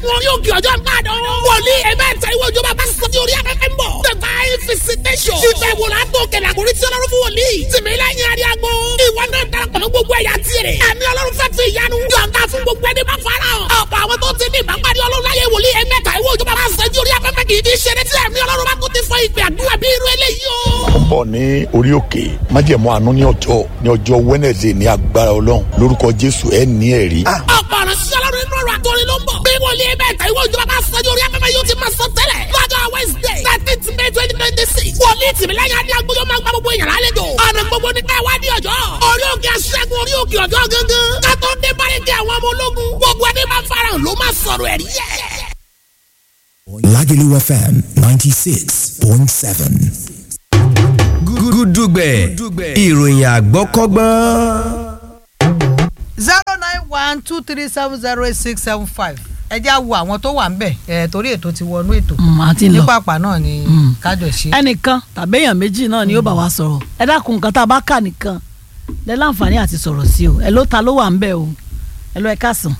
ṣẹ́gun orí òkè ọjọ́ ìbàdàn. wòlíì ẹ̀mẹ́ ìta ìwé òjò bàbá sọ ní orí afẹ́fẹ́ ń bọ̀. divine visitation. ìfẹ́ wò látò kẹlẹ̀ àkórí tí ọlọ́run fún wòlíì. tìmílẹ́yìn ariago. ìwọ náà darapọ̀ mọ́ gbogbo ẹ̀yà tirẹ̀. àmì ọlọ́run fẹ́ fi ìyanu. yọ̀ǹda fún gbogbo ẹni bá fara hàn. ọ̀pọ̀ àwọn tó ti ní ìbápadì ọlọ́run láyé wòlíì ẹ̀mẹ́ta ìwé òjò bàbá sọ ní orí afẹ́fẹ́ kì í fi ṣeré tí àmì ọlọ́run bá kó ti fọ ìpè àdúrà bí irú eléyìí o. ó ń bọ̀ ní orí òkè májẹ̀mú àánú ní ọjọ́ ní ọjọ́ wednesday ní agbára ọlọ́run lórúkọ jésù ẹ̀ ní ẹ̀rí. ọ̀pọ̀ ọ̀rọ̀ sí ọlọ́run inú ọ̀rọ̀ àtọ́rin ló ń bọ̀. bí wòlíì ẹ̀mẹ́ta ìwé òjò bàbá sọ ní orí afẹ́fẹ́ yóò ti máa sọ tẹ́lẹ̀. lọ́jọ́ wednesday thirteenth may twenty twenty six. wòlíì tìmílẹ́yìn adé agbóyọ̀ máa gba gbogbo èèyàn lálejò. ọ̀nà gbogbo ní ká wá ní ọjọ́. orí òkè aṣẹ́gun orí òkè ọjọ́ gangan. kátó dé báyìí kí àwọn ọmọ ológun. gbogbo ẹni máa farahàn ló máa sọ̀rọ̀ ẹ̀rí ẹ̀. Lagelu FM 96.7. gúdúgbẹ̀ ìròyìn àgbọ́kọ́gbọ́n. zero nine one two three seven zero eight six seven five ẹ já wo àwọn tó wà ń bẹ̀ ẹ̀ torí ètò ti wọnú ètò àti ní lọ pàpà náà ni kájọ ṣe. ẹnìkan tàbí èèyàn méjì náà ni yóò bá wa sọ̀rọ̀ ẹ dákun nǹkan tá a bá kà nìkan lẹ láǹfààní àti sọ̀rọ̀ sí o ẹ ló ta ló wà ń bẹ̀ o ẹ lọ ẹ káàsán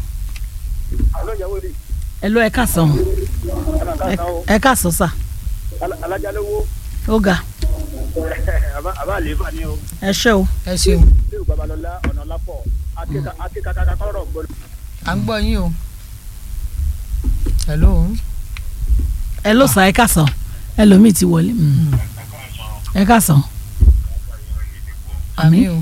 ẹ lọ ẹ káàsán o Ẹ- ẹ káàsán sà alájálówó ó ga àbá àlééfà ni o ẹ ṣé o ẹ ṣeun ṣé o babalọlá ọ̀nà lápọ̀ akékakaka kọ́rọ̀ gbọ́dọ̀. à ń gbọ́ yín o. hello. ẹ ló sà ẹ káàsán ẹlòmíì ti wọlé mm. ẹ káàsán àmì o.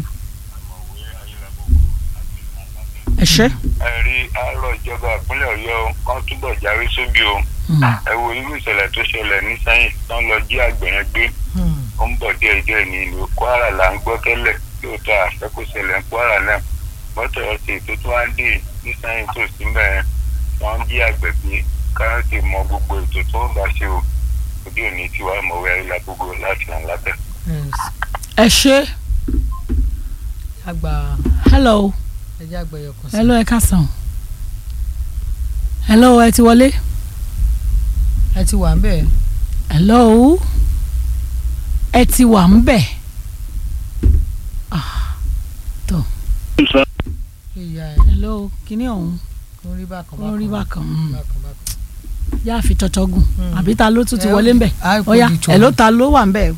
ẹ ṣé ẹ̀rí àárọ̀ ìjọba ìpínlẹ̀ ọ̀yọ́ kan túbọ̀ jáwé sóbì o Mm. ẹ wo irú ìṣẹ̀lẹ̀ tó ṣẹlẹ̀ ní sẹ́yìn tán lọ jí àgbẹ̀ yẹn gbé ó ń bọ̀ díẹ̀ díẹ̀ ní ìlú kwara là ń gbọ́ tẹ́lẹ̀ lóòótọ́ àfẹ́kù ṣẹlẹ̀ ní kwara náà mọ́tò ọ̀sẹ̀ tó tún wá dé ní sẹ́yìn tó sí mẹ́rin wọ́n ń jí àgbẹ̀ gbé káyọ̀tì mọ gbogbo ètò tó ń bá ṣe o òbí òní tí wàá mọ̀wé ayélujára gbogbo láti hàn lábẹ́. ẹ ṣé àgbà hello ẹjẹ àgbà ẹyọkan sí. hello ẹ káàsán hello ẹ ti wọlé ẹ ti wà ń bẹ̀. hello ẹ ti wà ń bẹ̀ Ah, tó ìyá ẹ hello kíní ọ̀hún kò rí bákan ó rí bákan mm. bákan bákan. yá fi tọ́tọ́ gùn Mm. àbí ta ló tún ti Ẹ ó wọlé ń bẹ̀ á kó ọ̀ya di tọ́. hello ta ló wà ń bẹ̀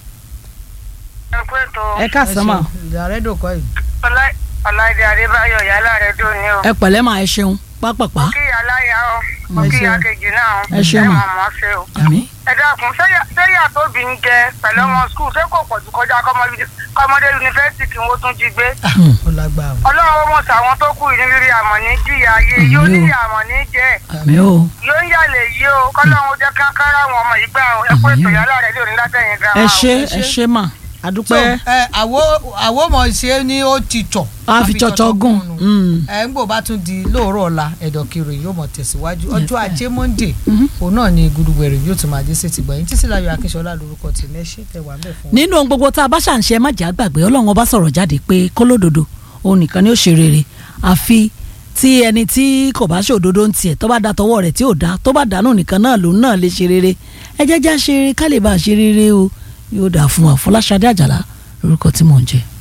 ẹ káàsán mà ìyá rẹ dòkọ yìí. ọláìdé adébáyọ̀ yálà rẹ̀ dùn ní o. ẹ pẹ̀lẹ́ mà ẹ ṣeun pápápá kí aláya o mo Ẹ kí ṣeun. akejì náà o Ẹ ṣeun mà. mọ̀ mọ́ ṣe o. àmì ẹ dákun sẹ́yà tóbi ń jẹ pẹ̀lú ọmọ skul ṣé kò pọ̀jù kọjá kọ́mọdé yunifásitì kí wọ́n tún jí gbé. ó lágbára. ọlọ́run ó mọ̀ sàwọn tó kù ní rírí àmọ̀ ní jìyà ayé Àmín yóò o. ní àmọ̀ ní jẹ́ àmì o yóò ń yàlẹ̀ yìí o kọ́lọ́run ó jẹ́ káńkárá àwọn ọmọ yìí gbà ẹ kó ètò yálà rẹ̀ lórí látẹ̀yìn gan ẹ ṣé ẹ ẹ ṣé. ṣé mà so àdúpẹ́ ẹ àwo àwo mọ̀ ṣe ni ó ti tọ̀. a fi tọ́tọ́ gùn nù. Mm. ẹ ń gbò bá tún di lóòrọ̀ ọ̀la ẹ̀dọ̀kiri yóò mọ̀ tẹ̀síwájú ọjọ́ sir. ajé monde Mhm. òun náà ni gudugbẹ̀rẹ̀ yóò tún máa dé sí ti gbọ̀yìn títí láyọ̀ akínṣọlá lórúkọ tèmi ẹ ṣe tẹwàá bẹ̀ fún wa. nínú ohun gbogbo tá a bá ṣàǹṣe má jà gbàgbé ọlọ́run ọba sọ̀rọ̀ jáde pé kólódodo òun nìkan ni ó ṣe rere àfi tí ẹni tí kò bá ṣòdodo ń tiẹ̀ tó bá da tọwọ́ rẹ̀ tí ò dá tó bá dànù nìkan náà lòun náà lè ṣe rere ẹ jẹ́ já ṣe rere ká lè bá a ṣe rere o yóò dà fún wa Fọláṣadé Àjàlá lórúkọ tí mò ń jẹ́.